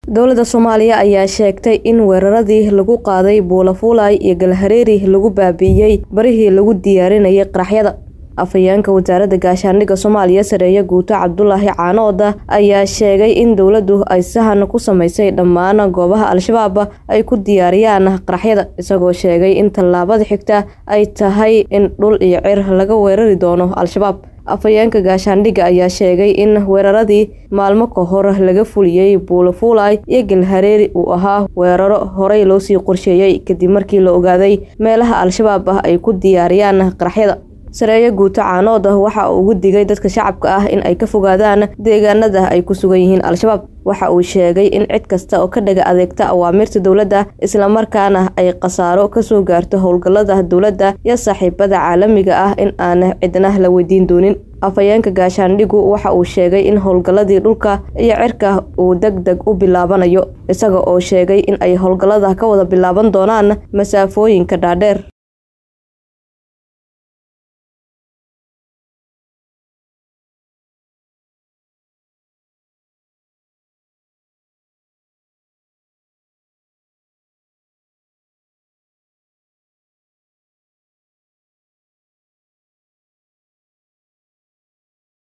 dowladda soomaaliya ayaa sheegtay in weeraradii lagu qaaday buulafuulay iyo galhareeri lagu baabi'iyey barihii lagu diyaarinayay qaraxyada afhayeenka wasaaradda gaashaandhigga soomaaliya sareeye guuto cabdulaahi caanooda ayaa sheegay in dowladdu ay sahan ku samaysay dhammaan goobaha al-shabaab ay ku diyaariyaan qaraxyada isagoo sheegay in tallaabada xigta ay tahay in dhul iyo cir laga weerari doono al-shabaab afhayeenka gaashaandhigga ayaa sheegay in weeraradii maalmo ka hor laga fuliyey buulafuulay iyo galhareeri uu ahaa weeraro horey loosii qorsheeyey kadib markii la ogaaday meelaha al-shabaab ah ay ku diyaariyaan qaraxyada sareeye guuto caanooda waxa uu ugu digay dadka shacabka ah in ay ka fogaadaan deegaanada ay ku sugan yihiin al-shabaab waxa uu sheegay in cid kasta oo ka dhaga adeegta awaamirta dowladda islamarkaana ay khasaaro kasoo gaarto howlgallada dowladda iyo saaxiibada caalamiga ah in aan cidna la weydiin doonin afhayeenka gaashaandhigu waxa uu sheegay in howlgalladii dhulka iyo cirka uu deg deg u bilaabanayo isaga oo sheegay in ay howlgallada ka wada bilaaban doonaan masaafooyinka dhaadheer